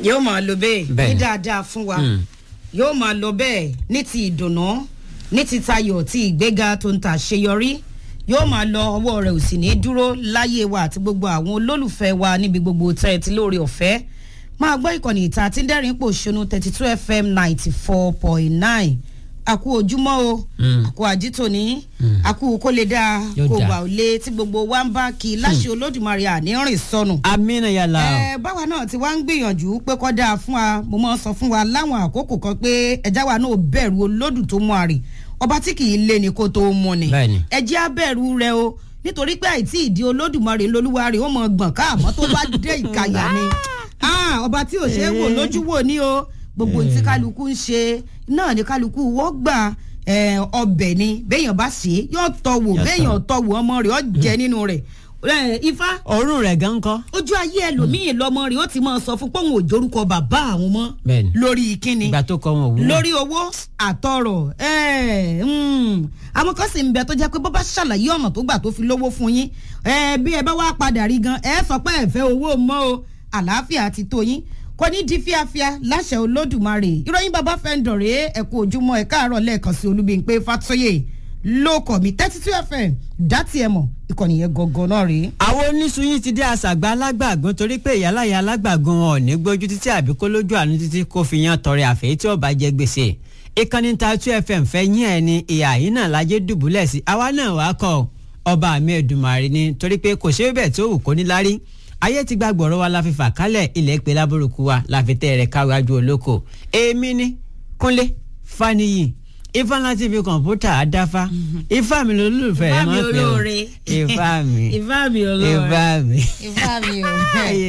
yóò máa lọ bẹ́ẹ̀ Bẹ́ẹ̀ ní ni. dáadáa fún wa yóò máa lọ bẹ́ẹ̀ ní ti ìdùnnú ní ti tayọ̀ ti ìgbéga tó ń ta àṣeyọrí yóò máa lọ ọwọ́ rẹ̀ ò sì ní dúró láyé wa àti gbogbo àwọn olólùfẹ́ wa níbi gbogbo tẹ́ ẹ ti lóore ọ̀fẹ́ máa gbọ́ ìkànnì ìta àti dẹ́rìn pò ṣonú thirty two fm ninety four point nine àkú ojúmọ́ o àkú àjítòní àkú kó lè dáa Yóò kó dáa. wà ó lé tí gbogbo wa ń bá kí láṣẹ olódùmarè àní rìn sọnù amina yàrá ẹ báwa náà ti wá ń gbìyànjú pé kọ́ dáa fún wa mo máa ń sọ fún wa láwọn àkókò kan pé ẹja wa náà bẹ̀rù olódù tó mú àrè ọba tí kì í lé ni kó tó mú ni Bẹ́ẹ̀ni. ẹjẹ́ á bẹ̀rù rẹ o nítorí pé àìtí ìdí olódùmarè lolúwa rè ó mọ gbọ̀n káàmọ́ tó bá dé ìkàyà ni Ah, ọba tí ò ṣe é wò lójú wò ní o gbogbo tí kálukú ń ṣe náà ni kálukú wọ́n gbà eh, ọbẹ̀ ni béèyàn bá ṣe é yóò tọ́ wò Yóò béèyàn tọ́ wò ọmọ rẹ̀ ó jẹ nínú rẹ̀ Eh, ifá òórùn rẹ̀ gan kọ́. ojú ayé ẹlòmíì lọmọ rẹ̀ ó ti máa sọ fún pọ́n òjòrúkọ bàbá àwọn mọ́ Bẹ́ẹ̀ni. lórí kíni ìgbà tó kọ wọn òwúrọ̀. lórí owó àtọrọ ẹ, mm. àwọn kan sì ń bẹ tó jẹ́ pé bó bá ṣàlàyé ọ̀nà tó gbà tó fi lówó fún yín ẹ, bí ẹ bá wá padà rí gan ẹ sọ pé ẹ fẹ́ owó mọ́ o àlàáfíà ti tó yín kò ní di fíafíà láṣẹ olódùmarè ìròyìn bàbá fẹ́ǹdọ̀ rèé ẹ kú ojúmọ́ ẹ káàárọ̀ lẹ́ẹ̀kan sí olúbíńpé fàtóyè lóòkọ̀ mi thirty two fm dátì ẹ̀ mọ̀ ìkànnì yẹn gangan náà rèé. àwọn oníṣuyin ti dé àṣàgbà alágbàgún torí pé ìyáláyà alágbàgún wọn ò ní gbójú títí àbí kó lójú àánú títí kó fi yan tọrẹ àfẹ́ tí ọba jẹ gbèsè ìkànnì ta two fm fẹ́ yín ẹ̀ ní ìhà yìí náà lájẹ́ dùbúlẹ̀ sí àwa náà wàá kọ́ ọba mi ẹ̀dùnmàrè ni torí pé kò ṣe é bẹ́ẹ̀ tó wù kó ní lárí ayé ti gba gbọ̀rọ̀ wa la fi fà kálẹ̀ ilẹ̀ pé lábúrúkú wa la fi tẹ́ rẹ̀ káwájú olóko èmi ni kúnlé faniyi ifá láti fi kọ̀ǹpútà àdáfá ifá mi lolúfẹ́ Ifá ẹ̀ mi máa pè ó olóore. ifá mi ìfá mi olóore ifá mi. ìfá mi ò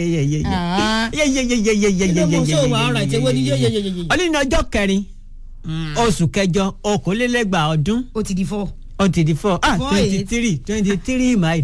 ọlọ́ni ọjọ́ kẹrin oṣù kẹjọ okòólélẹ́gbàá ọdún ó ti di fọ́. ó ti di four ah Four twenty eight. three twenty three my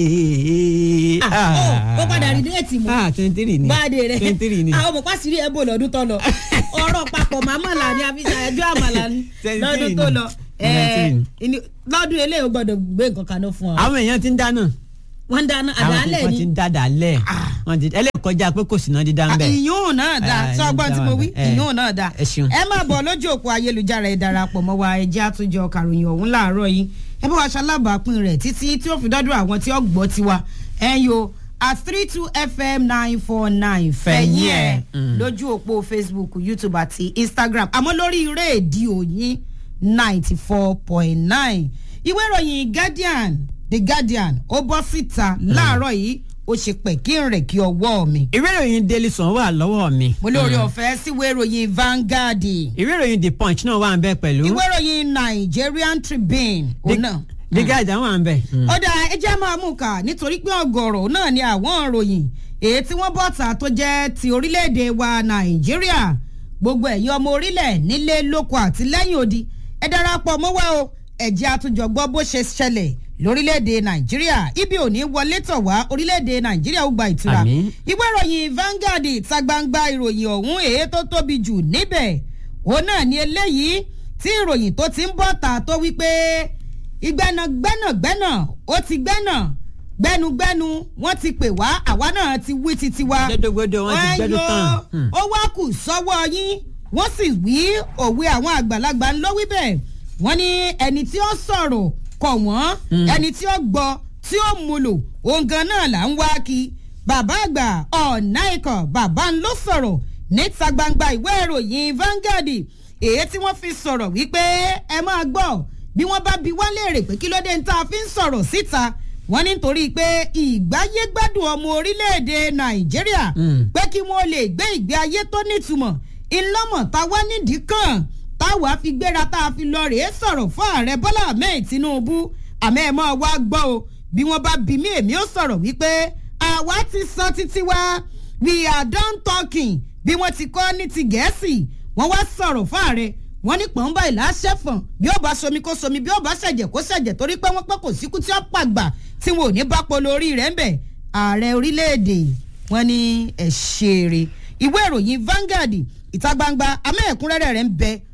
day. ó padà rí déètì mọ́. ah twenty three ni báàdé rẹ twenty three ni àwọn ọmọ pàṣírí ẹ bò lọ́dún tó lọ ọ̀rọ̀ papọ̀ màmàlà ni àfihàn ẹjọ́ àmàlà ni lọ́dún tó lọ Nineteen. ẹẹ lọ́dún eléyìí ó gbọ́dọ̀ gbé nǹkan kaná fún ọ. àwọn èèyàn ti ń dáná wọ́n ń dáná àwọn àdálẹ̀ kan ti ni ń dáadáa lẹ̀ wọ́n ti ẹlẹ́kọjá pé kò sí náà dídá ń bẹ̀. ìyún náà dá Ah, sọgbọ́n tí mo wí eh, ìyún náà dá ẹ ṣeun. ẹ máa bọ̀ lójú òpó ayélujára ẹ darapọ̀ mọ́ wa ẹ jẹ́ àtúnjọ kàròyìn ọ̀hún láàárọ̀ yìí ẹ bá wa ṣalábàápín rẹ̀ títí tí ó fi dọ́dọ̀ àwọn tí ó gbọ́ tiwa ẹ yo at three two fm nine four nine fẹ̀yìn ẹ̀ Mm. lójú òpó facebook youtube àti instagram àmọ́ lórí rédíò yín ninety four point nine ìwé ìròyìn guardian the guardian ó bọ́ síta láàárọ̀ yìí ó ṣe pẹ̀ kí n rẹ̀ kí ọwọ́ mi ìwé ìròyìn daily sun wà lọ́wọ́ mi. mo lóore ọ̀fẹ́ síwé ìròyìn Vanguard ìwé ìròyìn the punch náà wà ń bẹ̀ pẹ̀lú. ìwé ìròyìn Nigerian Tribune òun náà. the guardian wà ń bẹ̀. ó dáa ẹ jẹ́ máa mú ká nítorí pé ọ̀gọ̀rọ̀ náà ni àwọn ìròyìn èyí tí wọ́n bọ̀ta tó jẹ́ ti orílẹ̀-èdè wa Nàìjíríà gbogbo ẹ̀yin ọmọ orílẹ̀ nílé lóko àti lẹ́yìn odi ẹ darapọ̀ mọ́ wa o ẹ jẹ́ àtúnjọ gbọ́ bó ṣe ṣẹlẹ̀ lórílẹ̀‐èdè nàìjíríà ibi ò ní wọlé tọ̀ wá orílẹ̀‐èdè nàìjíríà ó gba ìtura Àmín. ìwé ìròyìn Vanguard ìta gbangba ìròyìn ọ̀hún èyí tó tóbi jù níbẹ̀ òun náà ni eléyìí tí ìròyìn tó ti ń bọ̀ ta tó wípé ìgbẹ́nà gbẹ́nàgbẹ́nà ó ti gbẹ́nà gbẹ́nugbẹ́nu wọ́n ti pè wá àwa náà ti wí titi wa gbẹdọgbẹdọ wọn ti gbẹdọ tán. Hmm. ó wá kù sọ́wọ́ yín wọ́n sì wí òwe àwọn àgbàlagbà ńlọ wí bẹ́ẹ̀ wọ́n ní ẹni tí ó sọ̀rọ̀ kọ̀ wọ́n ẹni tí ó gbọ́ tí ó múlò òun gan náà là ń wá kí bàbá àgbà ọ̀nà ikọ̀ bàbá ń ló sọ̀rọ̀ níta gbangba ìwé ìròyìn Vanguard èyí tí wọ́n fi sọ̀rọ̀ wípé ẹ máa gbọ́ bí wọ́n bá bi wá léèrè pé kí ló dé tá a fi ń sọ̀rọ̀ síta wọ́n ní nítorí pé ìgbáyégbádùn ọmọ orílẹ̀-èdè Nàìjíríà Mm. pé kí wọ́n lè gbé ìgbé ayé tó nítumọ̀ ìlọ́mọ̀ tá a wá nídìí kan táwa fi gbéra tá a fi lọ rèé sọ̀rọ̀ fún ààrẹ Bọ́lá Ahmed Tinubu àmọ́ ẹ̀ mọ́ wá gbọ́ o bí wọ́n bá bí mí èmi ó sọ̀rọ̀ wípé àwa ti sọ títí wa we are done talking bí wọ́n ti kọ́ ní ti Gẹ̀ẹ́sì wọ́n wá sọ̀rọ̀ fún ààrẹ wọ́n ní pọ̀nba ìlà ṣẹ̀fọ̀n bí ó bá somi kó somi bí ó bá ṣẹ̀jẹ̀ kó ṣẹ̀jẹ̀ torí pé wọ́n pẹ́ kò síkú tí ó pàgbà tí wọn ò ní bá polo orí rẹ̀ ń bẹ̀ ààrẹ orílẹ̀-èdè wọn ní ẹ̀ ṣeré ìwé ìròyìn Vanguard ìta gbangba amẹ́ẹ̀kúnrẹ́rẹ́ rẹ̀ ń bẹ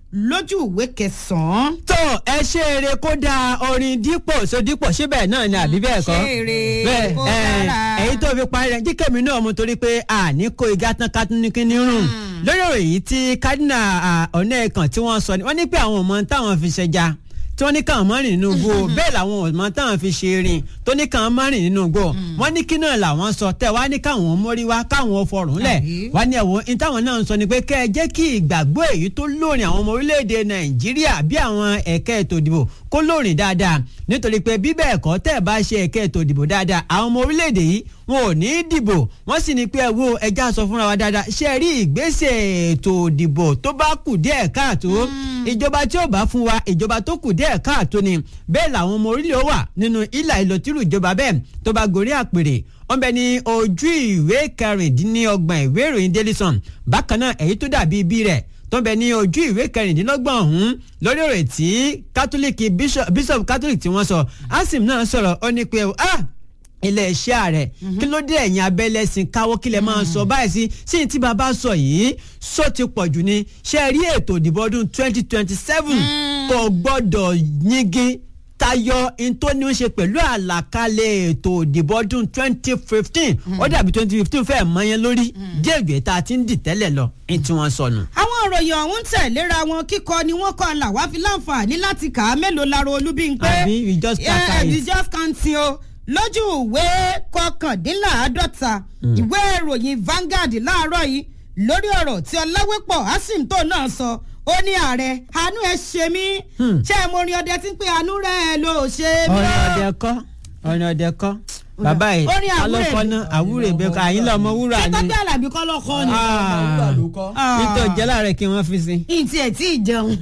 lójú ìwé kẹsàn-án. tó ẹ ṣe eré kó dáa orin dípò sódípò síbẹ̀ náà ni àbí bẹ́ẹ̀ kọ́ ṣe eré bẹ́ẹ̀ kó ẹ, dára. èyí tó fi parí rẹ̀ jíkẹ́mi náà mu torí pé àní kó igá tán ká tún ní kíní rùn lórí ọ̀rọ̀ yìí tí kádínà ọ̀nà ẹ̀kan tí wọ́n sọ ni wọ́n ní pé àwọn ọmọ táwọn fi ṣẹja tí wọ́n ní káwọn má rìn nínú igbó bẹ́ẹ̀ làwọn ọmọ táwọn fi ṣe rìn tó ní káwọn má rìn nínú igbó wọ́n ní kí náà làwọn sọ tẹ̀ wá ní káwọn mórí wá káwọn fọrùn lẹ̀ Àbí? wá ní ẹ̀wọ̀n ní táwọn náà ń sọ ni pé kẹ́ ẹ jẹ́ kí ìgbàgbọ́ èyí tó lórin àwọn ọmọ orílẹ̀-èdè nàìjíríà bí àwọn ẹ̀ka ètò ìdìbò kó lórin dáadáa nítorí pé bí bẹ́ẹ̀ kọ́ tẹ́ ẹ bá ṣe ẹ̀ka ètò ìdìbò dáadáa àwọn ọmọ orílẹ̀-èdè yìí wọn ò ní í dìbò wọ́n sì ní pé ẹ wo ẹja sọ fúnra wa dáadáa ṣe rí ìgbésẹ̀ ètò ìdìbò tó bá kù díẹ̀ káàtó ìjọba tí ò bá fún wa ìjọba tó kù díẹ̀ káàtó ni bẹ́ẹ̀ làwọn ọmọ orílẹ̀ ó wà nínú ìlà ìlòtírù ìjọba bẹ́ẹ̀ tó bá gorí àpèrè wọ́n bẹ ní ojú ìwé kẹrìndínlọ́gbọ̀n ìwé ìròyìn daily sun bákan náà èyí tó dàbí ibi rẹ̀ tó ń bẹ ní ojú ìwé kẹrìndínlọ́gbọ̀n ọ̀hún lórí ọ̀rọ̀ tí kátólíìkì bishop bishop catholic tí wọ́n sọ asim náà sọ̀rọ̀ ó ní pé ah ilé iṣẹ́ ààrẹ kí ló dé ẹ̀yìn abẹ́lẹ́sìn káwọ́ kí lè máa sọ báyìí sí sí ní tí bàbá sọ yìí sọ ti pọ̀ jù ni ṣe rí ètò ìdìbò ọdún twenty twenty seven kò gbọ́dọ̀ yingin tayọ in tó ní í ṣe pẹ̀lú àlàkalẹ̀ ètò ìdìbò ọdún twenty fifteen ó dàbí twenty fifteen fẹ́ẹ̀ mọ́ yẹn lórí díẹ̀ ìgbẹ́ tá a ti ń dì tẹ́lẹ̀ lọ ní tí wọ́n sọnù. àwọn òròyìn ọ̀hún tẹ̀léra wọn kíkọ ni wọ́n kọ́ là wá fi láǹfààní láti kà á mélòó lára olúbíńpé Àbí, we just can't Yeah, count. we just can't see o lójú ìwé kọkàndínláàádọ́ta ìwé ìròyìn Vanguard láàárọ̀ yìí lórí ọ̀rọ̀ tí ọláwépọ̀ asimto náà sọ ó ní ààrẹ àánú ẹ ṣe mí ṣé ẹ mo rin ọdẹ tí ń pé àánú rẹ ló ṣe mí ọ̀nà o. ọ̀dẹ kọ́ ọ̀nà ọ̀dẹ kọ́ bàbá yìí Orin àwúrè alọ́kọ́ mi. náà àwúrè bẹ́ẹ̀ kọ́ àyín lọ́mọ wúrà ṣé ni tọ́jú àlàbí kọ́ lọ́kọ́ ni. Ah. nítorí jẹ́ láàrẹ̀ kí wọ́n fi sí. ìtì ẹ̀ tí ì jẹun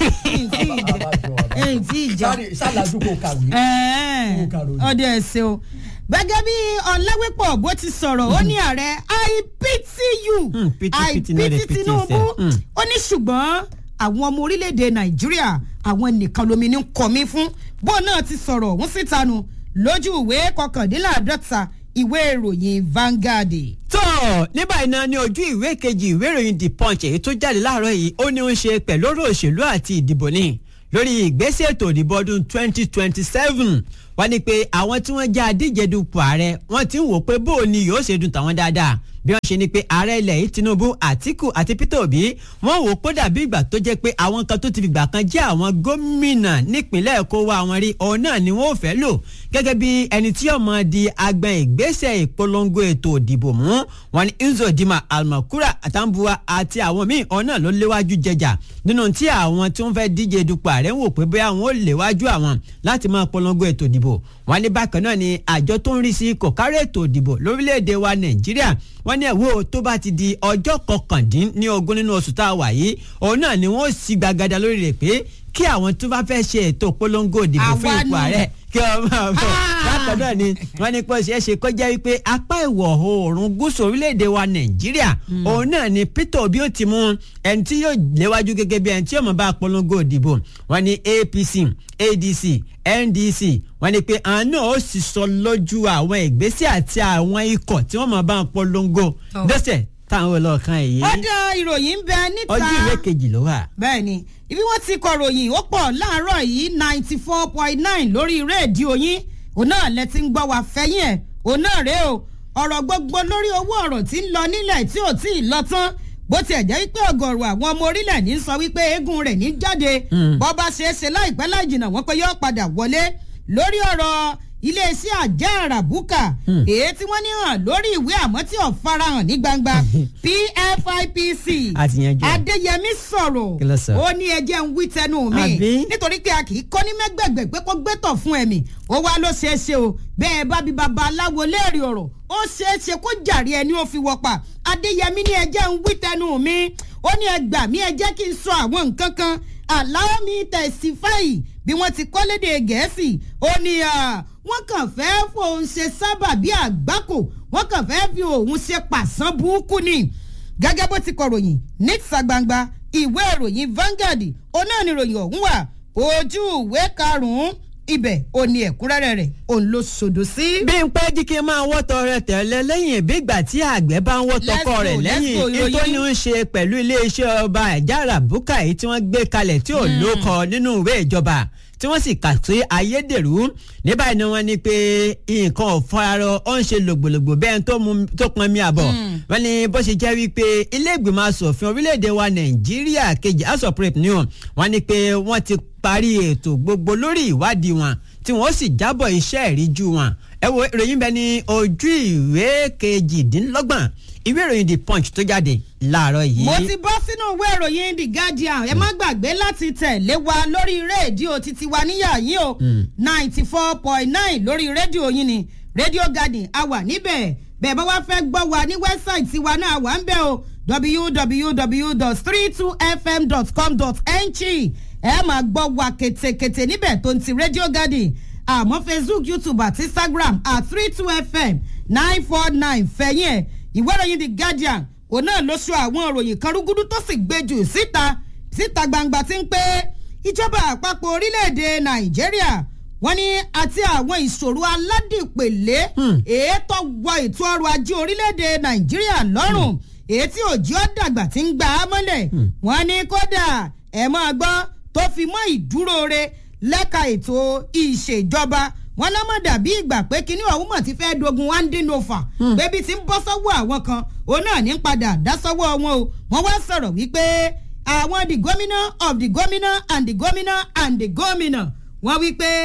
ìtì ì jẹun ìtì ì jẹun. ṣáàlájú kò kàwé. Ẹ̀ẹ́, Ó kàròyìn. ọdẹ ẹsẹ o gẹ́gẹ́ bí ọláwépọ̀ bó ti sọ̀rọ̀ ó ní ààrẹ i pity you Hmm, pity, i pity, no dey pity pity tinubu yourself. Hmm. ó ní ṣùgbọ́n àwọn ọmọ orílẹ̀-èdè nàìjíríà àwọn nìkan lomi ní kọ́ mi fún bó náà ti sọ̀rọ̀ òun síta nu lójú ìwé kọkàndínláàdọ́ta ìwé ìròyìn Vanguard. tó ní báyìí náà ní ojú ìwé kejì ìwé ìròyìn the punch èyí tó jáde láàárọ̀ yìí ó ní ó ń ṣe pẹ̀lú ọ̀rọ̀ òṣèlú àti ìdìbò ní lórí ìgbésẹ̀ ètò ìdìbò ọdún 2027 wọ́n ní pé àwọn tí wọ́n jẹ́ adíje dupò ààrẹ wọ́n ti ń wò pé bóò ni yóò ṣe dùn tàwọn dáadáa bí wọ́n ṣe ní pé ààrẹ ilẹ̀ yìí Tinubu Àtíkù àti Peter Obi wọ́n wò pé dàbí ìgbà tó jẹ́ pé àwọn kan tó ti fìgbà kan jẹ́ àwọn gómìnà nípìnlẹ̀ Èkó wa àwọn rí òun náà ni wọ́n ò fẹ́ lò gẹ́gẹ́ bí ẹni tí yóò máa di agbọn ìgbésẹ̀ ìpolongo ètò ìdìbò mú wọn ni Uzodinma Almakura Atambuwa àti àwọn míì òun náà ló léwájú jẹjà nínú tí àwọn tí wọ́n fẹ́ díje dupò ààrẹ ń wò pé bóyá wọn ò léwájú àwọn láti máa polongo ètò ìdìbò wọn ní bákan náà ni àjọ tó ń rí sí kòkárẹ́ ètò ìdìbò lórílẹ̀‐èdè wa Nàìjíríà wọ́n ní ẹ̀wọ́ tó bá ti di ọjọ́ kọkàndínlógún nínú oṣù tá a wà yìí òun náà ni wọ́n sì gbàgàdà lórí rẹ̀ pé kí àwọn tó bá fẹ́ ṣe ètò polongo ìdìbò fún Àwa ipò ni. ààrẹ kí wọ́n máa bọ̀ Ah! bákan náà ni wọ́n ní pé ó ṣeé ṣe kó jẹ́ wípé apá ìwọ̀ oòrùn gúúsù orílẹ̀-èdè wa Nàìjíríà òun náà ni Peter Obi ó ti mú ẹni tí yóò léwájú gẹ́gẹ́ bí ẹni tí yóò máa bá polongo ìdìbò wọ́n ní APC ADC NDC wọ́n ní pé àwọn náà ó sì sọ lójú àwọn ìgbésẹ̀ àti àwọn ikọ̀ tí wọ́n máa bá polongo Oh. lọ́sẹ̀ táwọn ọlọ́ọ̀kan èyí ọdọ ìròyìn ń bẹ níta ojú ìwé kejì ló wà. bẹ́ẹ̀ ni ibi wọ́n ti kọ ròyìn ó pọ̀ láàárọ̀ yìí ninety four point nine lórí rédíò yín òun náà lẹ ti ń gbọ́ wá fẹ́yìn ẹ̀ òun náà rèé o ọ̀rọ̀ gbogbo lórí owó ọ̀rọ̀ tí ń lọ nílẹ̀ tí ò tí ì lọ tán bó tiẹ̀ jẹ́ wípé ọ̀gọ̀rọ̀ àwọn ọmọ orílẹ̀ ní sọ wípé eégún rẹ̀ ní jáde bọ́ bá ṣeé ṣe láìpẹ́ láì jìnnà wọ́n pé yóò padà wọlé lórí ọ̀rọ̀ iléeṣẹ́ àjẹ́ àràbùkà èyí tí wọ́n ní hàn lórí ìwé àmọ́ tí ò farahàn ní gbangba PFIPC Àti yanjú ẹ̀. Adéyẹmí sọ̀rọ̀ Kí ló sọ? ó ní ẹjẹ́ ń wí tẹnu mi Àbí? nítorí pé a kì í kọ́ ní mẹ́gbẹ̀gbẹ̀ pé kó gbẹ́tọ̀ fún ẹ̀mí ó wá ló ṣeé ṣe o bẹ́ẹ̀ bá bí baba aláwo léèrè ọ̀rọ̀ ó ṣeé ṣe kó jàre ẹni ó fi wọ́pà Adéyẹmí ní ẹjẹ́ ń wí tẹnu mi ó ní ẹ gbà mí ẹ jẹ́ kí n sọ àwọn nǹkan kan allow me testify bí wọ́n ti kọ́ lédè gẹ̀ẹ́sì ó ní à, wọ́n kàn fẹ́ fòun ṣe sábà bí àgbákò wọ́n kàn fẹ́ fi òun ṣe pàṣán burúkú ni gẹ́gẹ́ bó ti kọ̀ròyìn níta gbangba ìwé ìròyìn Vanguard òun náà ni ìròyìn ọ̀hún wà ojú ìwé karùn-ún ibẹ̀ ò ní ẹ̀kúnrẹ́rẹ́ rẹ̀ òun ló sòdò sí. bí n pẹ́ jí kí n máa wọ́tọ̀ rẹ tẹ̀lé lẹ́yìn bí ìgbà tí àgbẹ̀ bá ń wọ́tọ̀ Let's kọ go, rẹ̀ let's lẹ́yìn go, ètò ìròyìn. ní ń ṣe pẹ̀lú iléeṣẹ́ ọba ẹ̀jára bùkà yìí tí wọ́n gbé kalẹ̀ tí ò lóko nínú ìwé ìjọba tí wọ́n sì kà sí ayédèrú ní báyìí ni wọ́n ní pé nǹkan ò fara ó ń ṣe lògbòlògbò bẹ́ẹ̀ tó mu- tó pọn mi àbọ̀ wọ́n ní bó ṣe jẹ́ wípé ilé ìgbìmọ̀ asòfin orílẹ̀-èdè wa nàìjíríà kejì house of rep ni wọ́n wọ́n ní pé wọ́n ti parí ètò gbogbo lórí ìwádìí wọn tí wọ́n sì jábọ̀ iṣẹ́ ìríjú wọn ẹ wo ìròyìn bẹ ní ojú ìwé kejìdínlọ́gbọ̀n ìwé ìròyìn the punch tó jáde láàárọ̀ yìí. mo ti bọ́ sínú ìwé ìròyìn the guardian ẹ má gbàgbé láti tẹ̀lé wa lórí rédíò títí wa níyà yín o ninety four point nine lórí rédíò yín ni rédíò garden a wà níbẹ̀ bẹ́ẹ̀ bá wá fẹ́ gbọ́ wa ní wẹ́bsáìtì wa náà wà ń bẹ̀ o www.32fm.com.ng ẹ máa gbọ́ wa kètèkètè níbẹ̀ tó ń ti rédíò garden àmọ́ facebook youtube àti instagram at three two fm nine four nine fẹ̀yìn ẹ̀ ìwé ìròyìn the guardian òun náà ló sọ àwọn ìròyìn kan rúgúdú tó sì gbé jù síta síta gbangba tí ń pé ìjọba àpapọ̀ orílẹ̀-èdè nàìjíríà wọ́n ní àti àwọn ìṣòro aládìpèlé èétọ́ wọ ètò ọrọ̀ ajé orílẹ̀-èdè nàìjíríà lọ́rùn èyí tí òjì ọ́ dàgbà ti ń gbà á mọ́lẹ̀ wọ́n ní kódà ẹ̀ máa gbọ́ tó fi mọ́ ìdúró re lẹ́ka ètò ìṣèjọba wọn lọ́mọ dàbí ìgbà pé kinní ọ̀hún mọ̀ ti fẹ́ dogun one day over bébí ti ń bọ́ sọ́wọ́ àwọn kan òun náà ní padà dá sọ́wọ́ wọn o wọ́n wá sọ̀rọ̀ wípé àwọn the gómìnà of the gómìnà and the gómìnà and the gómìnà wọ́n wí pé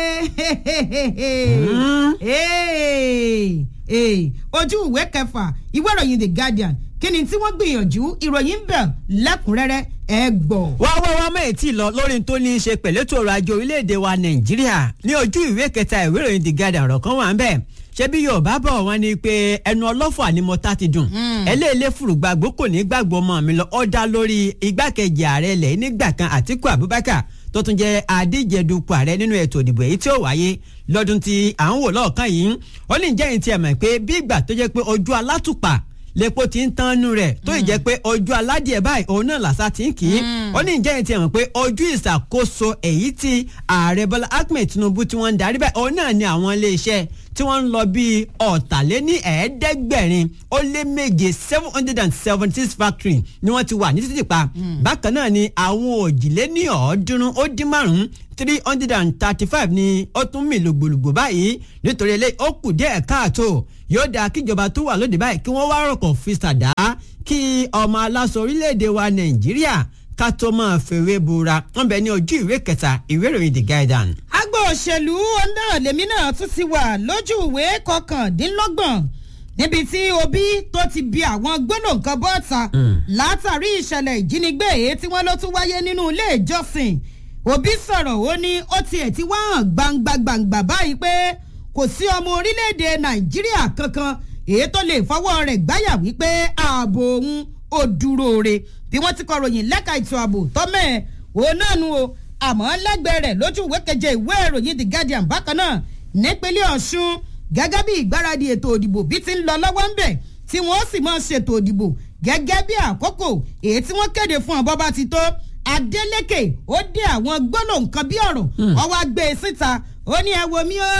ojú ìwé kẹfà ìwé ìròyìn the guardian kí ni tí wọ́n gbìyànjú ìròyìn ń bẹ̀ lẹ́kùnrẹ́rẹ́ ẹ gbọ́. wá wá wá mẹ́ẹ̀ tí lọ lórí tó ní í ṣe pẹ̀lú ètò ọrọ̀ ajé orílẹ̀-èdè wa nàìjíríà ní ojú ìwé kẹta ìwé ìròyìn the guardian ọ̀rọ̀ kan wà ń bẹ̀ ṣé bí yorùbá bọ̀ wọ́n ní pé ẹnu ọlọ́fọ̀ ni mo ta ti dùn ẹlẹ́ẹ̀lẹ́ fùrùgbàgbó kò ní gbàgbọ́ ọmọ mi lọ ọ́ dá lórí igbákejì ààrẹ ilẹ̀ nígbà kan àtíkù abubakar tó tún jẹ́ adíjedupò ààrẹ nínú ètò ìdìbò èyí tí ó wáyé lọ́dún tí à ń wò lọ́ọ̀kan yìí ó ní jẹ́ ìtì ẹ̀mọ̀ pé bí ìgbà tó jẹ́ pé ojú alátùpà lepo ti ń tán nú rẹ̀ tó ì jẹ́ pé ojú aládìẹ báyìí òun náà làṣà ti ń kì í ó ní ìjẹ́ ìtì ẹ̀mọ̀ pé ojú ìṣàkóso èyí tí ààrẹ bọ́lá ahmed tinubu tí wọ́n ń darí báyìí òun náà ni àwọn iléeṣẹ́ tí wọ́n ń lọ bíi ọ̀tàléní ẹ̀ẹ́dẹ́gbẹ̀rin ó lé méje seven hundred and seventy six factory ni wọ́n ti wà ní títì pa bákan náà ni àwọn òjìléní ọ̀ọ́dúnrún ó dín márùn-ún three hundred and thirty five ni ó tún mì lògbòlògbò báyìí nítorí eléyìí ó kù díẹ̀ káàtó yóò dáa kíjọba tó wà lóde báyìí kí wọ́n wá rọ̀kọ̀ fi ṣàdá kí ọmọ aláṣọ orílẹ̀-èdè wa nàìjíríà ká tó máa fèrè bora wọn bẹ ní ojú ìwé kẹta ìwé ìròyìn the guardian. agbo òṣèlú náà lèmi náà tún ti wà lójú ìwé kọkàndínlọ́gbọ̀n níbi tí obi tó ti bi àwọn gbólóǹkan bọ́ọ̀ta látàrí ìṣẹ̀lẹ̀ ìjínigbé èyí tí wọ́n ló tún wáyé nínú ilé ìjọsìn òbí sọ̀rọ̀ ó ní ó tiẹ̀ ti wá hàn gbangba gbangba báyìí pé kò sí ọmọ orílẹ̀-èdè nàìjíríà kankan èyí tó lè fọwọ́ rẹ̀ gbáyà wípé ààbò òun ò dúró re bí wọ́n ti kọ ròyìn lẹ́ka ètò ààbò tọ́mẹ̀ òun náà nu o àmọ́ lẹ́gbẹ̀ẹ́ rẹ̀ lójú ìwé keje ìwé ìròyìn the guardian bákan náà nípínlẹ̀ ọ̀ṣun gẹ́gẹ́ bí ìgbáradì ètò òdìbò bí ti ń lọ lọ́wọ́ ń bẹ̀ tí wọ́n sì máa ṣètò òdìbò gẹ́gẹ́ bí àkókò èyí tí wọ́n kéde fún ọ̀bọ bá ti tó adeleke ó dé àwọn gbólóhùn kan bí ọ̀rọ̀ ọwọ́ agbè síta ó ní ẹ wo mi ó.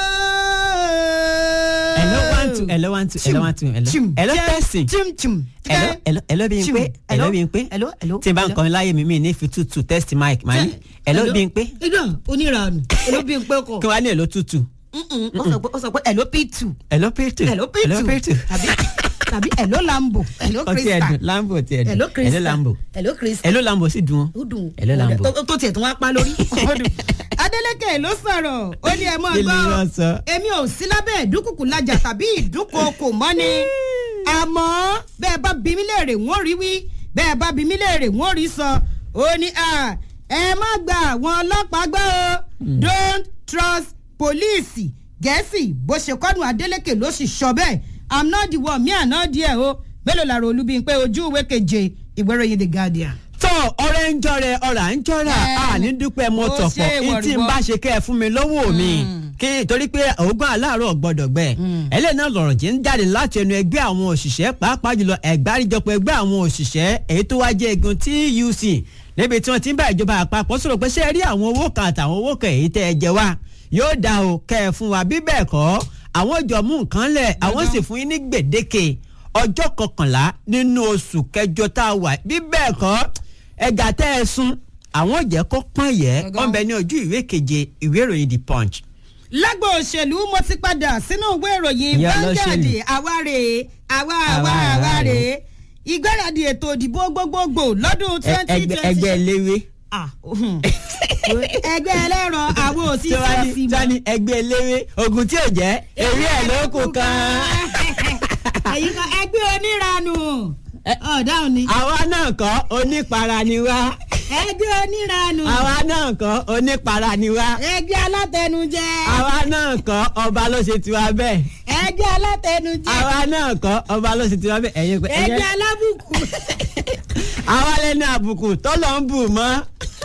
ẹ̀lọ́ one two ẹ̀lọ́ one two ẹ̀lọ́ one two ẹ̀lọ́ ẹ̀lọ́ tẹ̀sìn ẹ̀lọ́ ẹ̀lọ́ ẹ̀lọ́ bí n pé ẹ̀lọ́ bí n pé tí n bá ń kọrin láyé mi mi ní fi tútù test mic màá ní ẹ̀lọ́ bí n pé. ìdá onírànù ẹ̀lọ́ bí n pé kọ. kí wàá ní ẹ̀lọ́ tútù. ó sọ pé ẹ̀lọ́ p2. ẹ̀lọ́ p2 ẹ̀lọ́ p2 ẹ̀lọ́ p2 tàbí ẹ̀lọ́ lambo ẹ̀lọ́ ọtí crystal ẹ̀dùn lambo ti ẹ̀dùn ẹ̀lọ́ crystal ẹ̀lọ́ lambo ẹ̀lọ́ crystal ẹ̀lọ́ lambo sì dùn ó dùn ẹ̀lọ́ lambo. tó- tó tiẹ̀ tún wá pa lórí. ó dùn. adeleke ló sọ̀rọ̀ ó ní ẹ mọ́ Kí ni gbọ́ wọ́n sọ? èmi ò sí lábẹ́ ìdúkùkù lajà tàbí ìdúkokò mọ́ ni àmọ́ bẹ́ẹ̀ bá bí mi léèrè wọ́n rí wí bẹ́ẹ̀ bá bí mi léèrè wọ́n rí sọ ó ní à ẹ má gba àwọn ọlọ́pàá gbọ́ o don't trust police gẹ̀ẹ́sì bó ṣe kọ́nu adeleke ló sì sọ bẹ́ẹ̀ i'm not the one me and not there o mélòó làrá olúbíyìn ojú ìwé keje ìwé ìròyìn the guardian. tọ́ ọ̀rẹ́ ń jọrẹ ọ̀rà ń jọra Ẹ, àní dúpẹ́ mo ó tọ̀pọ̀ ṣe ìtì ń ìwọ̀rìwọ̀. bá ṣe kẹ́ ẹ fún mi lọ́wọ́ mi kí torí pé ògùn aláàárọ̀ gbọ́dọ̀ gbẹ ẹlẹ́yìn náà lọ̀rọ̀ jí ń jáde láti ẹnu ẹgbẹ́ àwọn òṣìṣẹ́ pàápàá jùlọ ẹ̀gbáríjọpọ̀ ẹgbẹ́ àwọn òṣìṣẹ́ èyí tó wá jẹ́ egun TUC níbi tí wọ́n ti ń bá ìjọba àpapọ̀ sọ̀rọ̀ pé ṣé ẹ rí àwọn owó kan àtàwọn owó kan èyí tẹ́ ẹ jẹ wá yóò dá o kẹ́ ẹ fún wa bí bẹ́ẹ̀ kọ́ àwọn jọ mú nǹkan lẹ̀ àwọn sì fún yín ní gbèdéke ọjọ́ kọkànlá nínú oṣù kẹjọ tá a wà bí bẹ́ẹ̀ kọ́ ẹ̀gà tẹ́ ẹ sún àwọn jẹ́ kó pọ́n yẹ Gangan. ọ̀nbẹ ní ojú ìwé keje ìwé ìròyìn the punch. lágbo òṣèlú mo ti padà sínú ìwé ìròyìn Ìyá Vanguard olóṣèlú. àwárè àwa Àwa, àwa àwa àwárè rè. ìgbáradì ètò ìdìbò gbogbogbò lọ́dún Ẹ- twenty ẹgbẹ́ twenty ẹgbẹ́ eléwé. ẹgbẹ́ ẹlẹ́ran àwọn tí wọ́n òṣìṣẹ́ ní sì tí wọ́n ní ẹgbẹ́ eléwé ogun tí ò jẹ́ ewé ẹ̀ ló kù kan. èyí kan ẹgbẹ́ oníranù ọ̀dáhùn ni àwa náà kọ́ onípara ni wá ẹgbẹ́ oníranù àwa náà kọ́ onípara ni wá ẹgbẹ́ alátẹnujẹ àwa náà kọ́ ọba ló ṣe tiwa bẹ́ẹ̀ ẹgbẹ́ alátẹnujẹ àwa náà kọ́ ọba ló ṣe tiwa bẹ́ẹ̀ ẹ̀yin pé ẹgbẹ́ alábùkù àwa lẹ́nu àbùkù tọ́lọ̀ ń bù mọ́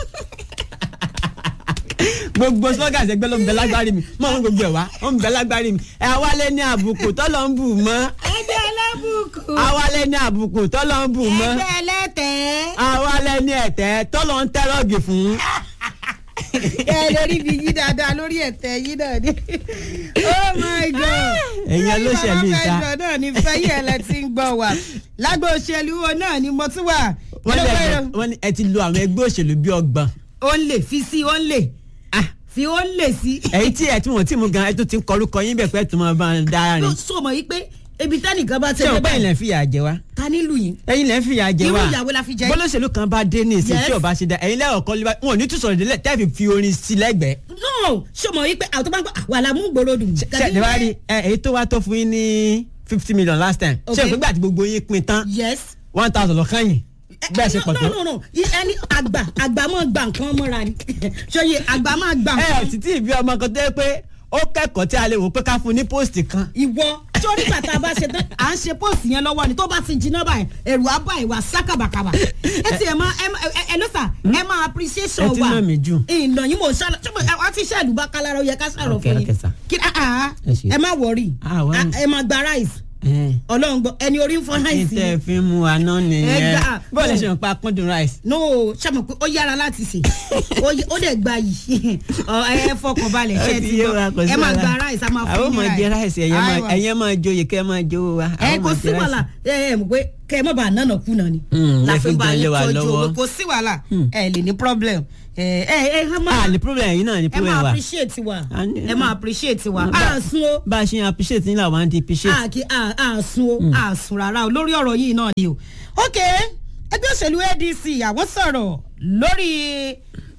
gbogbo slogans ẹgbẹ́ ló ń bẹ lágbárí mi mọ́ ń gbogbo ẹ̀ wá ó ń bẹ lágbárí mi ẹ̀ àwa lẹ́nu àbùkù tọ́lọ̀ ń bù mọ́ ẹgbẹ́ alábùkù àwa lẹ́nu àbùkù tọ́lọ̀ ń bù mọ́ ẹgbẹ́ ẹlẹ́tẹ̀ẹ́. àwa lẹ́nu ẹ̀tẹ́ tọ́lọ̀ ń tẹ́rọ̀gì fún. ẹ lórí mi yí dáadáa lórí ẹ̀tẹ̀ yí náà ni oh my god Ẹ̀yin olóṣèlú ìta. ìta náà ni fẹ́yì ẹ̀ lẹ ti ń gbọ́ wa lágbo òṣèlú wo náà ni mo tún wà wọ́n Lọ́wọ́ lè ẹ̀rọ- wọ́n ní ẹ ti lo àwọn ẹgbẹ́ òṣèlú bíi ọgbọ̀n. ó ń lè fi sí ó ń lè fi ó ń lè sí. èyí tí ẹ tí wọ́n ti mú gan ẹ tó ti ń kọrúkọ yín bẹ̀ pẹ́ tó máa bá ń dára ló rìn. sọ mọ yìí pé ebi tẹ́nìkan bá ṣé tẹ̀lé o bá ilẹ̀ ń fìyà jẹ wá. ta nílùú yìí ẹ̀yin lẹ́ ń fìyà jẹ irú wá. ìyàwó la fi jẹ bọ́lọ́sẹ̀lú kan bá dé ní ìsìn Yes. tí ò bá ṣe dá ẹ̀yin lẹ́rọ̀ kọ́ lébà wọn ò ní tún sọ̀rọ̀ délẹ̀ tẹ́ fi fi orin sí lẹ́gbẹ̀ẹ́. no sọ mọ yìí pé àwọn tó bá ń gbọ́ àwọn àlàmú gbòòrò dùn. ṣe ẹ wá rí ẹ èyí tó wá tó fún yín ní fifty million last time. ṣé Okay. o pé gbà tí gbogbo yín pin tán yes. one thousand lọ kàn yín bẹ́ẹ̀ ṣe pọ̀ tó. no no no ẹni àgbà àgbà máa gba nǹkan mọ́ra ni ṣòye àgbà máa gba ẹ nǹkan. ọ̀ títí ìbí ọmọ kan tó yẹ pé ó kẹ́kọ̀ọ́ tí a lè wò pé ká fún un ní post kan. ìwọ sórí bàtà bá ṣe tán à ń ṣe póòsì yẹn lọ́wọ́ ni tó bá ti jiná báyìí ẹ̀rù á bá ìwà sákàbàkàbà ẹ ti ẹ̀ máa ẹ máa ẹ ló sà ẹ máa appreciation Ẹ ti wa nà mí jù. ìnà yín mò ń ṣàlọ ṣé mo ẹ ti ṣàlù bá kálára ó yẹ ká ṣàrọ̀ Okay, fún okay, sir. yín kí ah, ah, Ẹ ṣé. ẹ má wọrí Ah, wá. ẹ máa gba rice ẹ ọlọ́run gbọ́ ẹni orí ń fọ́ ní rice tẹ́ ẹ yẹn fi mú wa náà nìyẹn Ẹgbà- bọ́ọ̀lù ṣe ń pa kúndùn rice. no ṣàmù pé ó yára láti sè ó yẹ- ó dẹ̀ gba yìí ọ, ẹ fọkàn balẹ̀ ṣe Ó é ti ti yé gbọ́ wa, kò sí ẹ máa wàhálà. gba rice a máa àwọn fún ọmọ yín jẹ rice ẹ̀yẹ́ máa Aiwa. ẹ̀yẹ́ máa joyè kẹ́ ẹ máa jówó wa. ẹ àwọn kò máa sí jẹ rice. wàhálà ẹ ẹ mọ̀ pé kẹ ẹ má bàa nánà kú náà ni. Hmm, La lẹ fi fi bá gan yín lé wa tọ́jú lọ́wọ́. owó. kò sí wàhálà ẹ lè ní problem ẹ ẹ ẹ ẹ máa ah ní problem yìí náà ní ẹ problem máa wa. appreciate wa A ní- ẹ máa appreciate wa Bá- a sun o bá a ṣe ń appreciate yín làwọn á di appreciate. a kì a a sun o a sun rárá o lórí ọ̀rọ̀ yìí náà ni o. ok ẹgbẹ́ òṣèlú adc àwọn sọ̀rọ̀ lórí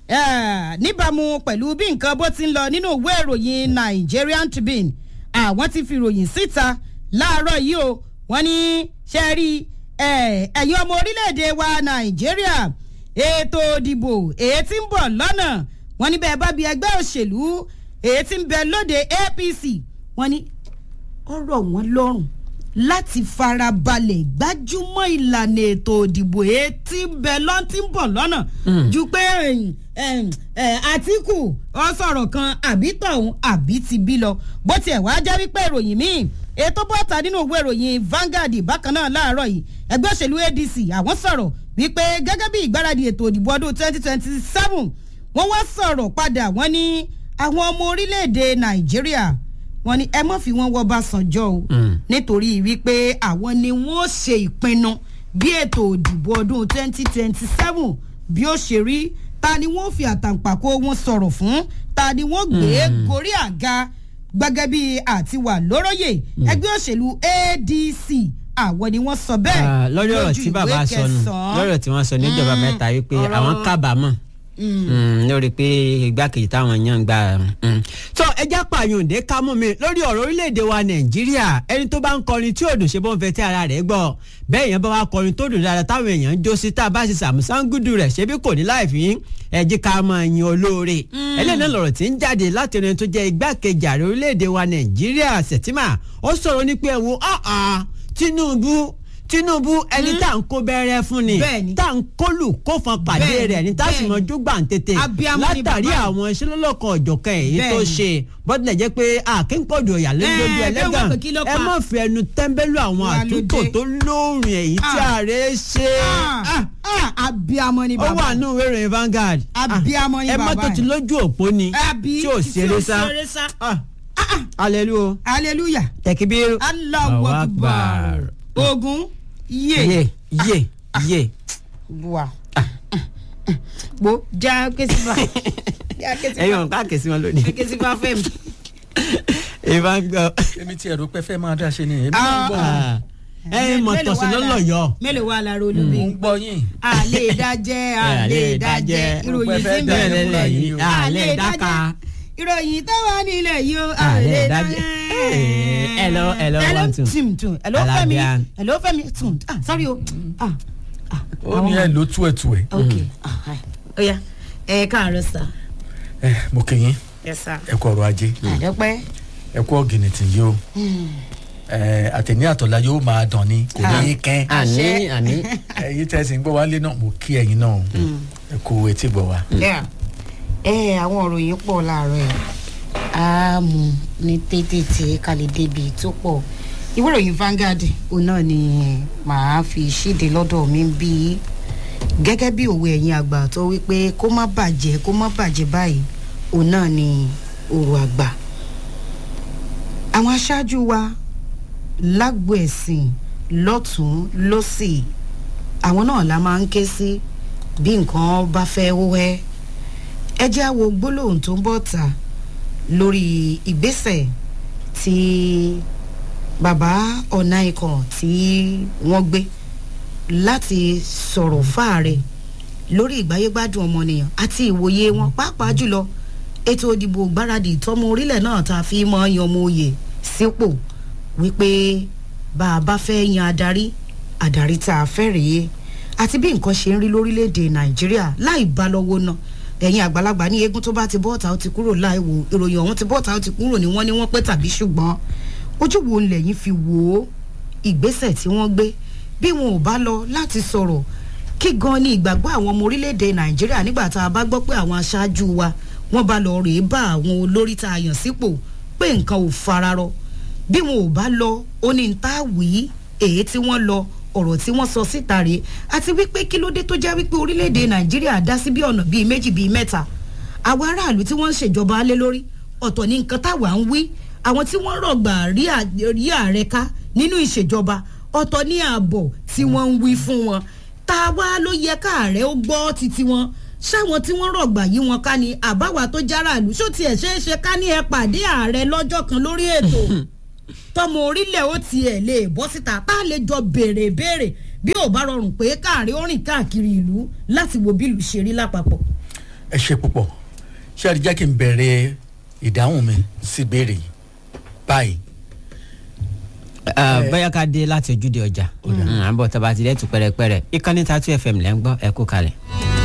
eh, níbàámu pẹ̀lú bí nǹkan bó ti ń lọ nínú ìwé ìròyìn nigerian tribune àwọn ti fi ròyìn síta láàárọ̀ yìí o wọ́n ní ṣe rí eh, ẹ̀yin ọmọ orílẹ̀-èdè wa nàìjíríà ètò ìdìbò èyí tí ń bọ̀ lọ́nà wọ́n ní bẹ́ẹ̀ bá bí ẹgbẹ́ òṣèlú èyí tí ń bẹ lóde apc wọ́n ní ọ̀rọ̀ wọn lọ́rùn láti farabalẹ̀ gbájúmọ́ ìlànà ètò òdìbò etí bẹ lọ́n tí ń bọ̀ lọ́nà ju pé ẹ̀yìn, ẹ̀yìn, ẹ̀, àtìkù ọ sọ̀rọ̀ kan àbí tọ̀hún àbí ti bí lọ bó tiẹ̀ wá jẹ́ wípé ìròyìn míì ètò bọ́ta nínú ìwé ìròyìn Vanguard bákan náà láàárọ̀ yìí ẹgbẹ́ òṣèlú ADC àwọn sọ̀rọ̀ wípé gẹ́gẹ́ bí ìgbáradì ètò òdìbò ọdún twenty twenty seven wọ́n wá sọ̀rọ̀ padà wọ́n ní àwọn ọmọ orílẹ̀-èdè Nàìjíríà wọ́n ní ẹ mọ̀ fi wọ́n wọ́ Ọbásanjọ́ o nítorí wípé àwọn ni wọ́n ṣe ìpinnu bí ètò òdìbò ọdún twenty twenty seven bí ó ṣe rí ta ni wọ́n fi àtàǹpàkò wọn sọ̀rọ̀ fún ta ni wọ́n gbé gorí àga gbẹgẹ bí àti wà lóróyè ẹgbẹ́ òṣèlú ADC àwọn ni wọ́n sọ bẹ́ẹ̀ Ah, lórí ọ̀rọ̀ lójú tí bàbá ìwé sọ nù kẹsàn-án. lórí ọ̀rọ̀ tí wọ́n sọ níjọba Mm, mẹ́ta wípé ọ̀rọ̀- àwọn kábàámọ̀ Mm, lórí pé igbákejì táwọn èèyàn ń gbà. mm. tó ẹjẹ́ pààyàndé ká mú mi lórí ọ̀rọ̀ orílẹ̀-èdè wa nàìjíríà ẹni tó bá ń kọrin tí òdùn ṣe bó ń fẹ́ tí ara rẹ̀ gbọ́ bẹ́ẹ̀ yẹn bá wá kọrin tó dùn dáadáa táwọn èèyàn ń jó sí tá a bá ṣe sàmùsángùdù rẹ̀ ṣebí kò ní láì fi ẹjí ká máa yin olóore ẹlẹ́ni lọ̀rọ̀ tí ń jáde láti ẹni tó jẹ́ igbákejì ààrẹ orílẹ̀-èdè wa nàìjíríà sẹ̀tìmà ó sọ̀rọ̀ ní pé ẹ wo ah ah Tinubu Tinubu ẹni tá à ń kó bẹ́rẹ́ fún ni Bẹ́ẹ̀ni. tá à ń kólù kó fan pàdé Bẹ́ẹ̀ni, rẹ̀ ní tá a sì mọ bẹ́ẹ̀ni. júgbà ń tètè Abiyamọ ni látàrí bàbá yìí. àwọn iṣẹ́ lọ́lọ́kan ọ̀jọ̀kan èyí tó Bẹ́ẹ̀ni. ṣe bọ́dúnlẹ̀ jẹ́ pé àkínkọ̀dù ọ̀yà lójú Ẹ, bẹ́ẹ̀ ẹlẹ́gàn wọ́n pè kí ló ẹ pa? má fi ẹnu tẹ́ńbẹ́lú àwọn Wà àtúntò lóde. tó lóòrìn èyí tí Ah. ààrẹ ṣe. Ah, ah, abiyamọ ni ó bàbá wà nù ìwé ìròyìn Vanguard. Abiyamọ ni ẹ má bàbá tó ti yìí. lójú òpó ni Àbí tí ò ṣeré sá. ṣeré sá. Ah. hallelujah hallelujah tẹkibiru. Allahu Allahu akbar Akbar. ogun yé yé yé yé. bua gbo já kesifa já ẹyin kesifa wọn ká kèsì wọn lónìí. kesifa fẹmi. ìbá ń gbọ́. èmi tí ẹ̀rọ pẹ́ fẹ́ máa dá ṣe ni èmi náà ń gbọ́ Ah. ẹyin mọ̀tọ̀sí lọ́lọ́yọ̀. mélòó wà lára olóbi. mo ń gbọ́ yín. àlè dájẹ́ àlè dájẹ́ ìròyìn sí Bẹ́ẹ̀ bẹ́ẹ̀ bẹ́ẹ̀ lọ́wọ́ yìí. yìí. àlè dáka. ìròyìn tó wà nílẹ̀ yìí ó Àlè àlè dájẹ́. dájẹ́. Hello, hello, one, two. tìm tùm hello fẹ́mi Alábíà. hello fẹ́mi tùm ah sorry o ah ah ó ní ẹ ló tú ẹ̀ tú ẹ̀. ok ah hi ó yá ẹ káàárọ̀ sà ẹ mo kì í ẹ sà ẹ kú ọrọ̀ ajé àdọ́pẹ́ ẹ kú ọ̀gìnìtì yìí o ẹ àtẹ̀ní àtọ̀lá yóò máa dàn ní kò ní í kẹ́ àní àní. ẹ̀yin tẹ̀sí ń gbọ́ wálé náà mo kí ẹ̀yin náà o ẹ kú etí gbọ́ wa. Yeah. ẹ àwọn òròyìn pọ̀ láàárọ̀ ẹ̀ á mú ní tètè tí ká lè débi tó pọ̀ ìwé ìròyìn Vanguard òun náà ni màá fi ṣíde lọ́dọ̀ mi bí gẹ́gẹ́ bí òwe ẹ̀yin àgbà tó wípé kó má bàjẹ́ kó má bàjẹ́ báyìí òun náà ni ọ̀rọ̀ àgbà àwọn aṣáájú wa lágbo ẹ̀sìn lọ́tún lọ́sì àwọn náà la máa ń ké sí bí nǹkan bá fẹ́ wẹ́ ẹ jẹ́ á wo gbólóhùn tó ń bọ̀ ta lórí ìgbésẹ̀ tí bàbá ọ̀nà ikọ̀ tí wọ́n gbé láti sọ̀rọ̀ fáàrẹ lórí ìgbáyégbádùn ọmọnìyàn àti ìwòye wọn pàápàá jùlọ ètò ìdìbò gbáradì tọmọ orílẹ̀ náà tá a fi mọ́ yan ọmọ oyè sípò wípé bá a bá fẹ́ yan adarí adarí tá a fẹ́ rèé àti bí nǹkan ṣe ń rí lórílẹ̀‐èdè nàìjíríà láì bá lọ́wọ́ náà ẹ̀yin àgbàlagbà ní eégún tó bá ti bọ́ọ̀tà ó ti kúrò láì wò ìròyìn ọ̀hún ti bọ́ọ̀tà ó ti kúrò ní wọ́n ní wọ́n pẹ́ tàbí ṣùgbọ́n ojú wo lẹ́yìn fi wò ó ìgbésẹ̀ tí wọ́n gbé bí wọn ò bá lọ láti sọ̀rọ̀ kí gan ni ìgbàgbọ́ àwọn ọmọ orílẹ̀‐èdè nàìjíríà nígbà tá a bá gbọ́ pé àwọn aṣáájú wa wọ́n bá lọ rèé bá àwọn olórí tá a yàn sípò pé nǹkan ò fararọ bí wọn ò bá lọ ó ní ta wí èyí tí wọ́n lọ ọ̀rọ̀ tí wọ́n sọ síta rèé àti wípé kí ló dé tó jẹ́ wípé orílẹ̀‐èdè nàìjíríà dá sí bí ọ̀nà bíi méjì bíi mẹ́ta àwọn aráàlú tí wọ́n ń ṣèjọba lé lórí ọ̀tọ̀ ní nǹkan táwa ń wí àwọn tí wọ́n rọ̀gbà rí à- rí ààrẹ ká nínú ìṣèjọba ọ̀tọ̀ ní ààbọ̀ tí wọ́n ń wí fún wọn tá a wá ló yẹ káàrẹ́ ó gbọ́ títí wọn ṣáwọn tí wọ́n rọ̀gbà yí wọn ká ni àbáwá tó járàlú ṣó tiẹ̀ ṣeé ṣe ká ní ẹ pàdé ààrẹ lọ́jọ́ kan lórí ètò tọmọ orílẹ̀ ó tiẹ̀ lè bọ́ síta tá a lè jọ béèrè béèrè bí ò bá rọrùn pé káàrí ó rìn káàkiri ìlú láti wo bí ìlú ṣe rí lápapọ̀. ẹ ṣe púpọ̀ ṣé ẹ jẹ́ kí n bẹ̀rẹ̀ ìdáhùn mi sí ìbéèrè yìí báyìí. bóyá ká dé láti ojúde ọjà à ń bọ̀ tọ́ba ti dẹ́tù pẹ́rẹ́pẹ́rẹ́ ìkànnì tatu fm lẹ́ ń gbọ́ ẹ kú kalẹ̀.